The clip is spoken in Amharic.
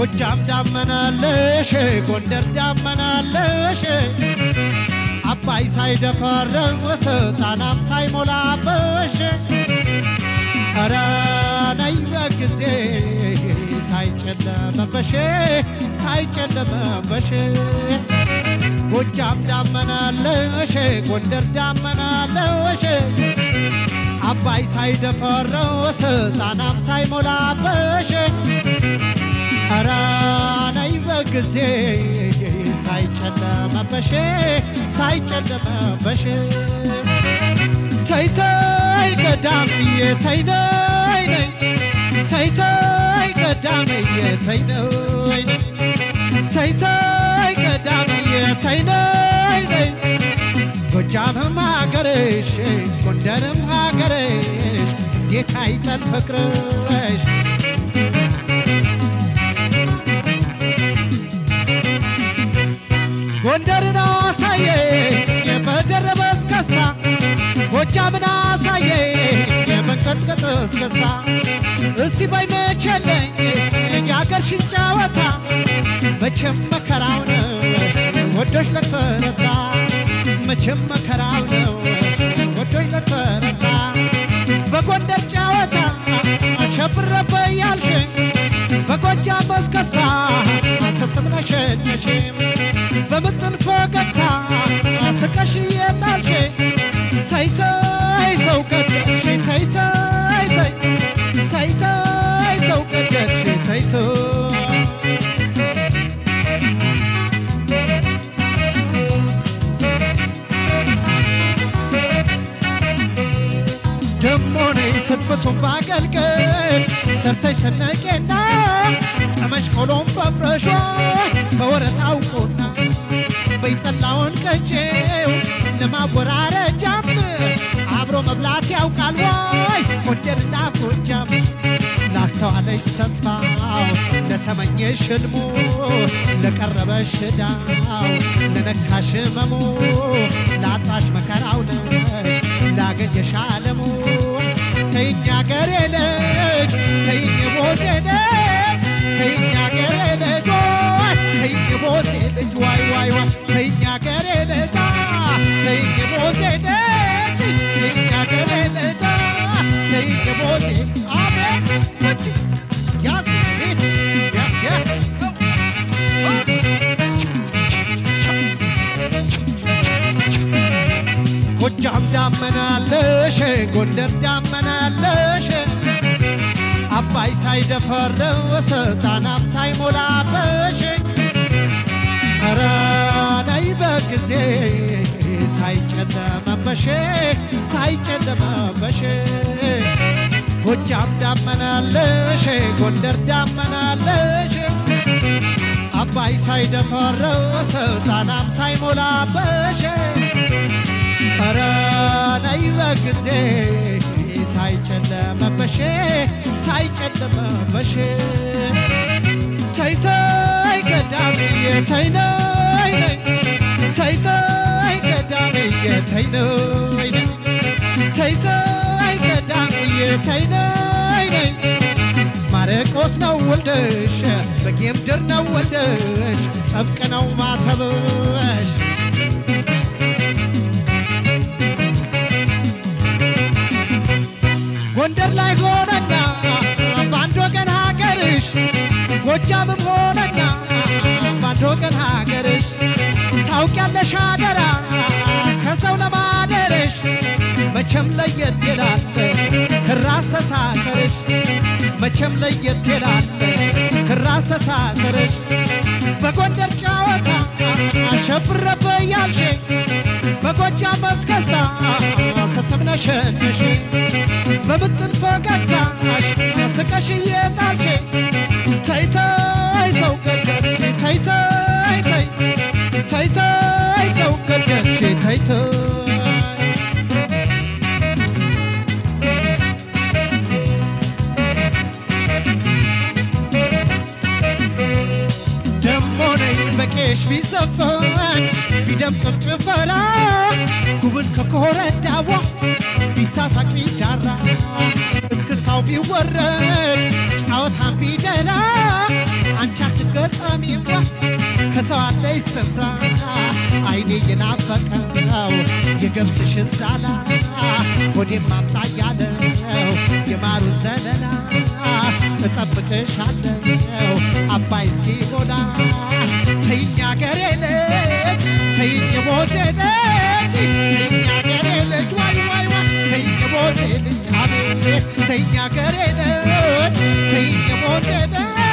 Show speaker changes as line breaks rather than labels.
ጎጃም ዳመናለሽ ጎንደር ዳመናለሽ አባይ ሳይደፈርስ ጣናም ሳይሞላበሽ ኧረ ነይ በጊዜ ሳይጨለመበሽ ሳይጨለመበሽ ጎጃም ዳመናለሽ ጎንደር ዳመናለሽ አባይ ሳይደፈርስ ጣናም ሳይሞላበሽ ኧረ ነይ በጊዜ ሳይጨለመበሽ ሳይጨለመበሽ ተይ ተይ ገዳምዬ ተይ ነይ ነይ ተይ ተይ ገዳምዬ ተይ ነይ ነይ ተይ ተይ ገዳምዬ ተይ ነይ ነይ ጎጃምም ሀገርሽ ጎንደርም ሀገርሽ ጌታ ይጠል ፍቅርሽ ጎንደርን አሳየ በደረበ እስከስታ ጎጃምን አሳየ የመንቀጥቀጥ እስከስታ እስቲ በይ መቼለኝ የአገርሽን ጨዋታ መቼም መከራው ነው ወዶች ለተረታ መቼም መከራው ነው ወዶች ለተረታ በጎንደር ጨዋታ አሸብረበ ያልሽኝ በጎጃም እስከስታ ስትምነሸነሽ በምጥን ፈገግታ ስቀሽ የጣልሽ ተይ ተይ ሰው ገደልሽ ተይ ተይ ተይ ተይ ተይ ሰው ገደልሽ ተይ ተይ ደሞ ነይ ፍትፍቱን ባገልግል ሰርተሽ ሰነቄና ጠመሽ ቆሎም በፍረሿ በወረት አውቆና በይጠላውን ቀጬው ለማወራረጃም አብሮ መብላት ያውቃል ወይ ጎንደርና ጎጃም ላስተዋለሽ ተስፋው ለተመኘሽ ህልሙ ለቀረበሽ ዕዳው ለነካሽ ህመሙ ላጣሽ መከራው ነሽ ላገኘሽ አለሙ ተይኝ አገሬ ልጅ ተይኝ ቦቴ ልጅ ተይኝ አገሬ ልጅ ወይ ተይኝ ቦቴ ልጅ ዋይ ዋይ ዋይ ተይኝ አገሬ ልጅ ተይኝ ቦቴ ልጅ ተይኝ አገሬ ልጅ ተይኝ ቦቴ አቤት ወጭ ያዝ ሂድ ያዝ ያዝ ጎጃም ዳመናለሽ ጎንደር ዳመናለሽ አባይ ሳይደፈርስ ጣናም ሳይሞላበሽ ኧረ ነይ በጊዜ ሳይጨለመበሽ ሳይጨለመበሽ ጎጃም ዳመናለሽ ጎንደር ዳመናለሽ አባይ ሳይደፈርስ ጣናም ሳይሞላበሽ ኧረ ነይ በጊዜ ሳይጨለመበሽ ሳይጨለመበሽ ተይ ተይ ገዳምዬ ተይ ነይ ነይ ተይ ተይ ገዳምዬ ተይ ነይ ነይ ተይ ተይ ገዳምዬ ተይ ነይ ነይ ማረቆስ ነው ወልደሽ በጌምድር ነው ወልደሽ ጠብቅ ነው ማተብሽ ጎንደር ላይ ሆነና በአንድ ወገን ሀገርሽ ጎጃምም ሆነና በአንድ ወገን ሀገርሽ ታውቂያለሽ አደራ ከሰው ለማደርሽ መቼም ለየት ይላል ክራስ ተሳሰርሽ መቼም ለየት ይላል ክራስ ተሳሰርሽ በጎንደር ጨዋታ አሸብረበ ያልሽ በጎጃም መስከሳ ስትምነሸንሽ በምጥን ፈገግታሽ ስቀሽ እየጣልሽ ተይ ተይ ሰው ገደልሽ ተይ ተይ ተይ ተይ ተይ ሰው ገደልሽ ተይ ተይ ደሞ ነይ በቄሽ ቢዘፈን ቢደምቅም ጭፈራ ጉብል ከኮረዳዋ ቢሳሳቅ ቢዳራ እስክስታው ቢወረድ ጫወታም ቢደራ አንቺ አትገጣሚዋ ከሰው አለኝ ስፍራ አይኔ የናፈቀው የገብስሽን ዛላ ሆዴም አምጣ ያለው የማሩን ዘለላ እጠብቅሻለሁ አባይ እስኪ ሞላ ተይኝ አገሬ ልጅ ተይኝ ሞቴ ልጅ ተይኝ አገሬ ልጅ ዋይ ዋይ ዋይ ተይኝ ሞቴ ልጅ አቤት ተይኝ አገሬ ልጅ ተይኝ ሞቴ ልጅ